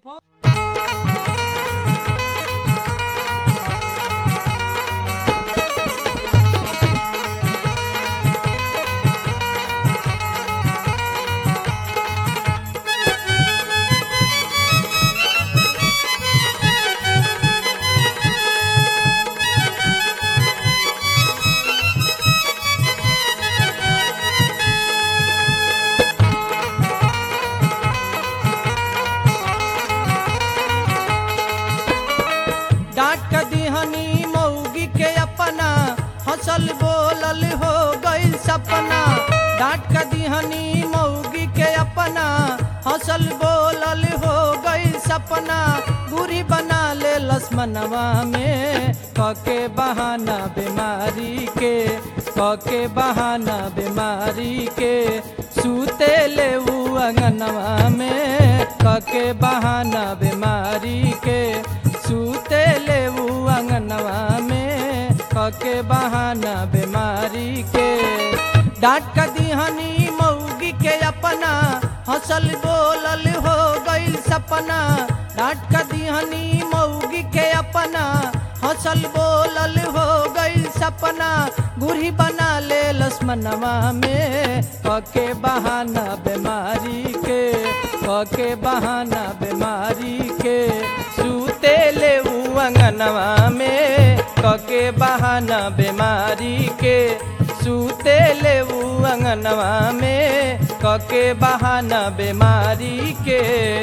डांट दिहनी मौगी के अपना हंसल बोलल हो गइल सपना डांट दिहनी मौगी के अपना हंसल बोलल हो गइल सपना बुरी बना ले लक्ष्मणवा में कके बहाना बीमारी के कके बहाना बीमारी के सूते ले ऊ अंगनवा में कके बहाना बीमारी के सूते ले ऊ अंगनवा में कके बहाना बीमारी के डांट का दिहनी मौगी के अपना हंसल बोलल हो गइल सपना डांट का दिहनी मौगी के अपना हंसल बोलल हो गइल सपना गुरही बना ले लक्ष्मणवा में कके बहाना बीमारी के कके बहाना बीमारी के सूते ले ऊ अंगनवा में कके बहाना बीमारी के सूते ले ऊ अंगनवा में कके बहाना बीमारी के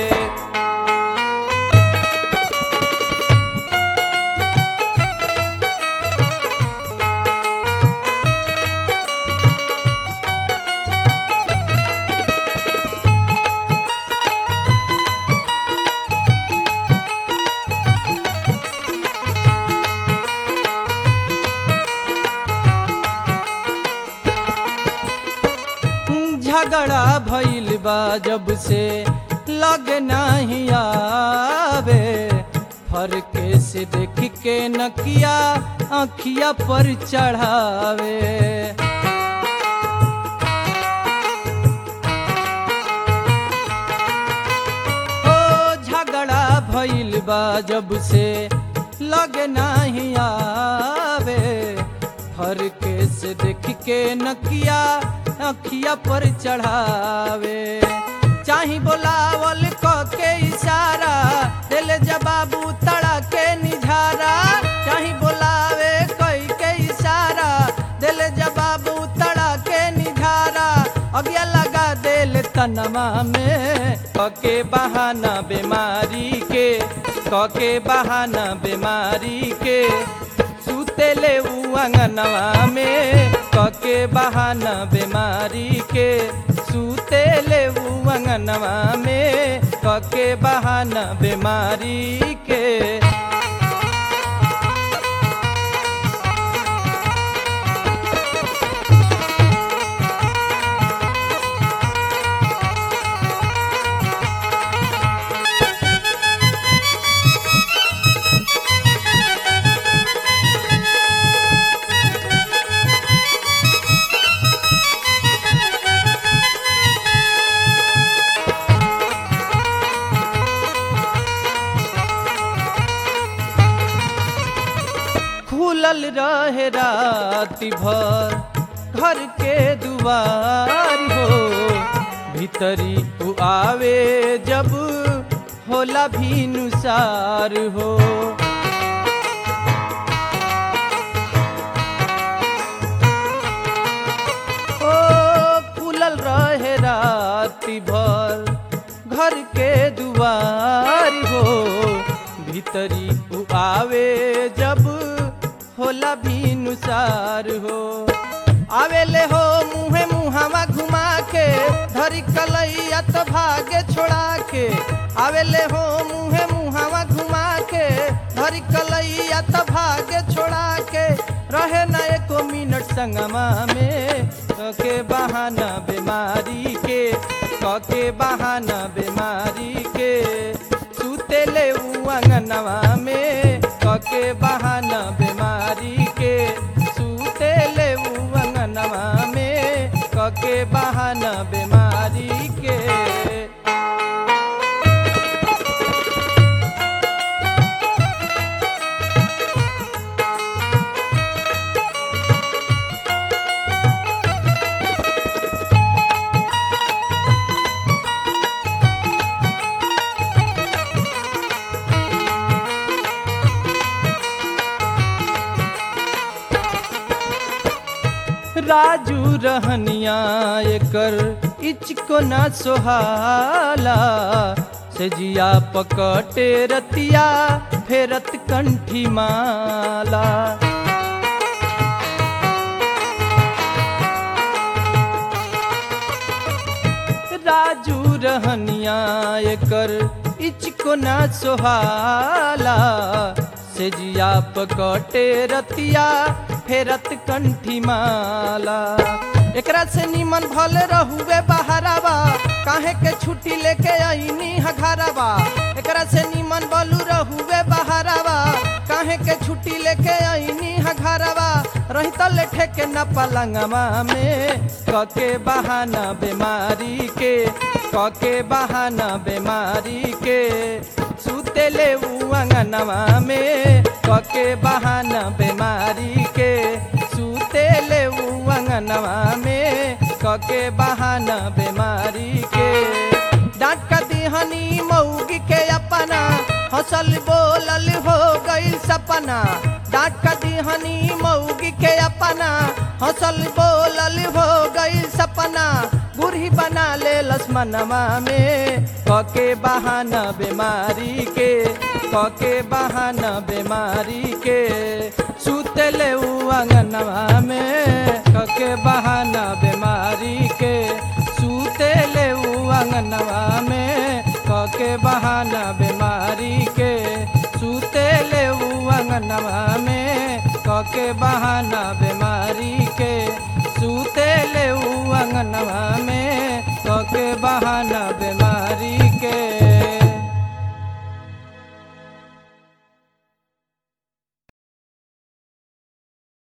झगड़ा भइल बा जब से लग नहीं आवे फरके से देख के नकिया आखिया पर चढ़ावे ओ झगड़ा भइल बा जब से लग नहीं आवे फरके से देख के नकिया अखिया पर चढ़ावे चाही बोलावल क के इशारा दिल जबाबू तड़ा के निझारा चाही बोलावे कई के इशारा दिल जबाबू तड़ा के निझारा अगिया लगा दिल तनमा में कके बहाना बीमारी के कके बहाना बीमारी के सूते ले ऊ अंगनवा में कके बहाना बीमारी के सूते ले ऊ अंगनवा में कके बहाना बीमारी के खुलल रहे राति भर घर के दुआर हो भीतरी उ आवे जब होला भी नुसार हो ओ खुलल रहे राति भर घर के दुआर हो भीतरी उ आवे जब होला भी नुसार हो आवेले हो मुहे मुहावा घुमा के धरी कलैया तो भागे छोड़ा के आवेले हो मुहे मुहावा घुमा के धरी कलैया तो भागे छोड़ा के रहे न एको मिनट संगमा में कके बहाना बीमारी के कके बहाना बीमारी के सूते ले ऊ अंगनवा में कके बहाना बीमारी के सूते ले ऊ अंगनवा में कके बहाना बीमारी के राजू रहनिया एकर इचको ना सोहाला से जिया पकटे रतिया फेरत कंठी माला राजू रहनिया एकर इचको ना सोहाला से जिया पकटे रतिया फेरत कंठी माला एकरा से निमन भल रहुए बहरावा काहे के छुट्टी लेके आईनी हघरावा एकरा से निमन बलू रहुए बहरावा काहे के छुट्टी लेके आईनी हघरावा रही तले ठेके न पलंगवा में कके बहाना बीमारी के कके बहाना बीमारी के सुते ले उ अंगनवा में कके बहाना बीमारी के सुते ले उ अंगनवा में कके बहाना बीमारी के डांट का दिहनी मऊगी के अपना हसल बोलल हो गई सपना डांट का दिहनी मऊगी के अपना हसल बोलल हो गई सपना बूढ़ी बना ले लक्ष्मणवा में कके बहाना बीमारी के कके बहाना बीमारी के सुतले उ अंगनवा में कके बहाना बीमारी के सुतले उ अंगनवा में कके बहाना बीमारी के सुतले उ अंगनवा में कके बहाना बीमारी के सुतले उ अंगनवा में कके बहाना बीमारी